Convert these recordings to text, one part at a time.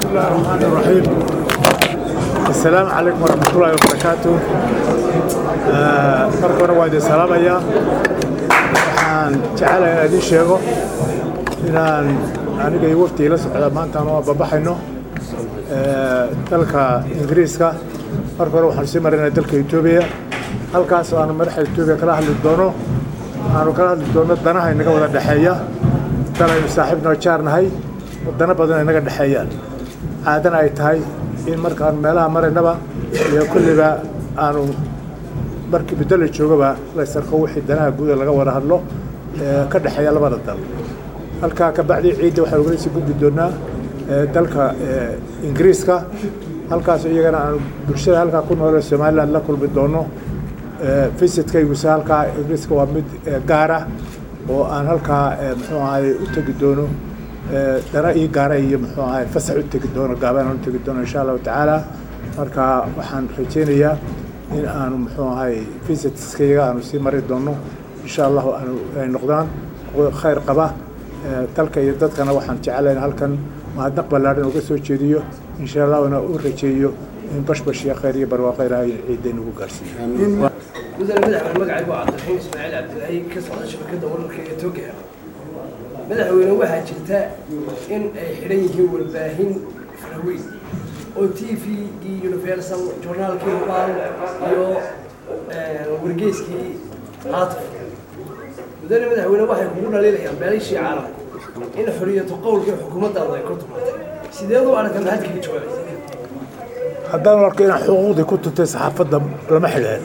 الله الرحمن الرحيم السلام عليكم ورحمة الله وبركاته marka hore waa idin salaamayaa waxaan jecelahay idin sheego inaan aniga iyo waftii la socda maantaan waa babaxayno dalka ingiriiska marka hore waxaan sii marinaa dalka etoobiya halkaas aanu madaxda etoobiya kala hadli doono aanu kala hadli doono danaha inaga wada dhexeeya dal aynu saaxiibnoo jaarnahay wadano badan inaga dhexeeyaan caadana ay tahay in markaan meelaha maraynaba iyo kulliba aanu markii muddo la joogaba laysarko wixii danaha guuda laga wada hadlo ka dhexeeya labada dal halkaa kabacdi ciidda waxaan ugala sii gudbi doonaa dalka ingiriiska halkaas iyagana aanu bulshada halkaa ku noole somaliland la kulmi doono visitkaygusa halkaa ingiriiska waa mid gaara oo aan halkaa muxuu ahay u tegi doono dana ii gaara iyo muxuu ahay fasax u tegi doono gaabaan u tegi doono insha allahu tacaala marka waxaan rajaynayaa in aanu muxuu ahay visitskayaga aanu sii mari doono insha allahu aanu ay noqdaan khayr qaba dalka iyo dadkana waxaan jecelayn halkan mahadnaq ballaadhan uga soo jeediyo insha allahuna u rajeeyo in bashbash iyo khayr iyo barwaaqo ilaahay ciidda inugu gaarsiiyo mudane madaxweyne magacaygu waa cabdiraxiim ismaaciil cabdilaahi ka socda shabakadda wararka ee toga madaxweyne waxaa jirta in ay xidhan yihiin warbaahin faraweyn oo t v-gii universal journaalkii hubaal iyo wargeyskii caatif mudane madaxweyne waxay kugu dhaliilayaan beelishii caalamku in xoriyatu qowlkii xukuumaddaada ay ku tumatay sideed u aragta maxaad kaga jawaabaysa haddaan arko inaan xuquuqdii ku tuntay saxaafadda lama xidheen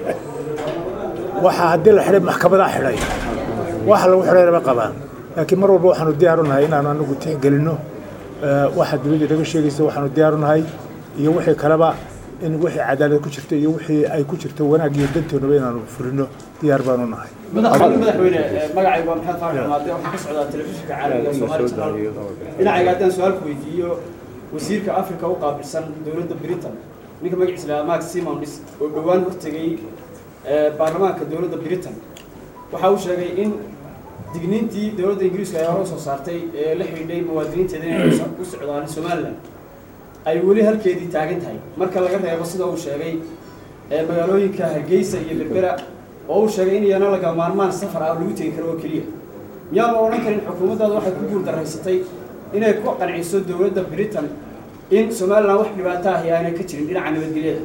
waxaa haddii la xidhay maxkamadaa xidhay waxa lagu xidhay lama qabaan laakiin mar walba waxaanu diyaar u nahay inaanu anagu tixgelinno waxa dowladda naga sheegaysa waxaanu diyaar u nahay iyo wixii kaleba in wixii cadaalad ku jirta iyo wixii ay ku jirto wanaag iyo dantoonaba inaanu fulino diyaar baanu nahay madaxweyne magacaygu waa maxamed faarax maade waxaan ka socdaa telefishinka caalamiga soomaali channel dhinacayga haddaan su-aal ku weydiiyo wasiirka africa u qaabilsan dowladda britain ninka magaciisa lahaa mark simons oo dhowaan hortegay baarlamaanka dowladda britain waxa uu sheegay in digniintii dowladda ingiriiska ay hore usoo saartay ee la xidhiidhay muwaadiniinteeda inay u socdaan somaliland ay weli halkeedii taagan tahay marka laga reebo sida uu sheegay magaalooyinka hargeysa iyo berbera oo uu sheegay in iyana laga maarmaan safar ah lagu tegi karo oo keliya miyaan la odhan karin xukuumaddaada waxay ku guuldaraysatay inay ku qanciso dowladda britain in somaliland wax dhibaato ahi aanay ka jirin dhinaca nabadgelyada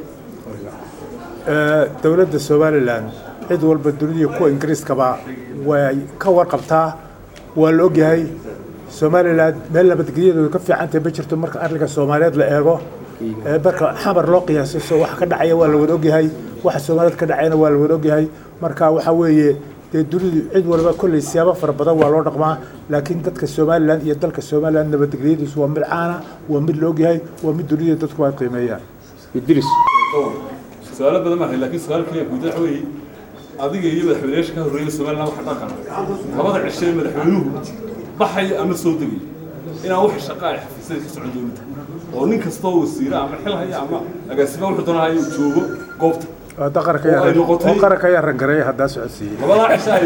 dowladda somalilan cid walba dunidii kuwa ingiriiskaba way ka warqabtaa waa la ogyahay somalilan meel nabadgelyadooda ka fiicantahay ma jirto marka arrinka soomaaliyeed la eego marka xamar loo qiyaaso waxa ka dhacaya waa la wada ogyahay waxa soomaaliyeed ka dhacayana waa la wada ogyahay marka waxa weeye dee dunidu cid walba kolley siyaabo fara badan waa loo dhaqmaa laakiin dadka somalilan iyo dalka somalilan nabadgelyadiisu waa mid caana waa mid la ogyahay waa mid dunida dadku ay qiimeeyaan idris su-aalo badan maahay laakiin su-aal kaliya guud waxa weeye adiga iyo madaxweynayaasha ka horreeya somaliland waxa dhaqan labada cishe ee madaxweynuhu baxaya ama soo degaya inaan wax shaqa ay xafiisyada ka socon dowladda oo nin kastoo wasiire ama xil haya ama agaasima wuxuu doonahaya uu joogo goobta oo qaranka ayaa rangareeya haddaa socodsiiyey labadaa cishe ay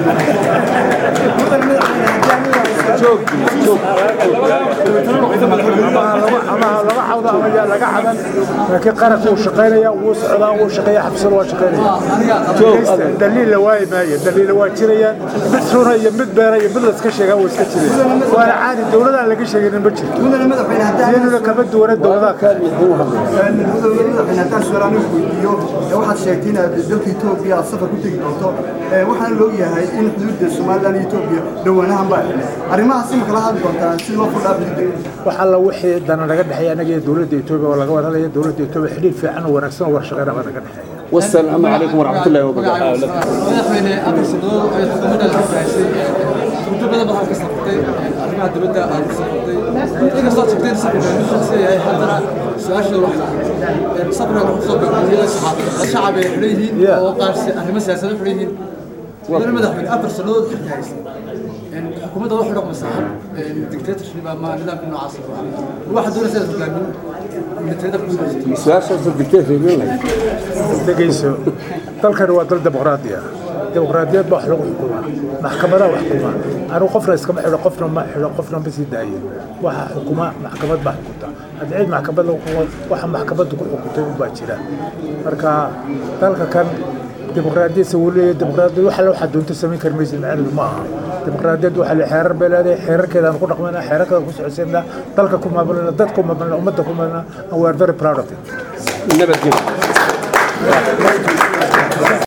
ama lama cawdo ama yaa laga cadan laakiin qaranka wuu shaqaynaya wuu socdaa wuu shaqeeya xabsada waa shaqaynaya daliil la waayi maayo daliila waa jirayaan mid runa iyo mid beera iyo mid layska sheegaa waa iska jiraya waana caadi dowladaan laga sheeginin ma jirto iyaduna kama duwana dowladaha kale madaxweyne haddaan su-aal anigu weydiiyo waxaad sheegtay inaad dalka etoobiya aad safar ku tegi doonto waxaana loo yahay in xuduudda somaliland iyo etoobiya dhowaanahan baa xidhay arrimahaas ima kala hadli doontaan si loo fudhaa xuduudda wax alla wixii dana naga dhexeeya anaga iyo dowladda etoobiya oo laga wada hadlaya dowladda etoobiya xidhiir fiican oo wanaagsan oo warshaqeyna baa naga dhexeeya والسلام عليكم ورحمة الله وبركاته madaxweyne afar sanadood ay xukuumadda ka fahaysay muddo badan baad halka safartay arrimaha dibadda aad ka safartay inkastoo aad sheegtay in safarka mid shakhsi yahay haddana su-aasha waxay safarka wuxuu soo beegmiyada shacab ay xidhan yihiin oo qaar arrimo siyaasado xidhan yihiin mudane madaxweyne afar sanadood xilka haysay xukuumadda waxay dhaqmaysaa dictatorship ama nidaamka noocaas waxaa doonaysa inaad hogaamin militariada ku su-aashaas dictator dhegayso dalkani waa dal dimuqraadi ah dimuqraadiyad baa wax lagu xukumaa maxkamadaa wax xukumaa anigu qofna iskama xidho qofna ma xidho qofna ma sii daayo waxa xukuma maxkamad baa xukunta haddii cid maxkamad lagu xukumo waxa maxkamaddu ku xukuntay unbaa jira marka dalka kan dimuqraadiyad se wuu leeyahay dimuqraadiyad wax alle waxaad doonto samayn kari maysid macnaheedu ma aha dimuqraadiyad waxaa le xeerar bay leedahay xeerarkeedaan ku dhaqmayna xeerarkeeda ku socodsiinaa dalka ku maamulina dadka ku maamulina ummadda ku maamulina and we are very proud of it nabadgelyo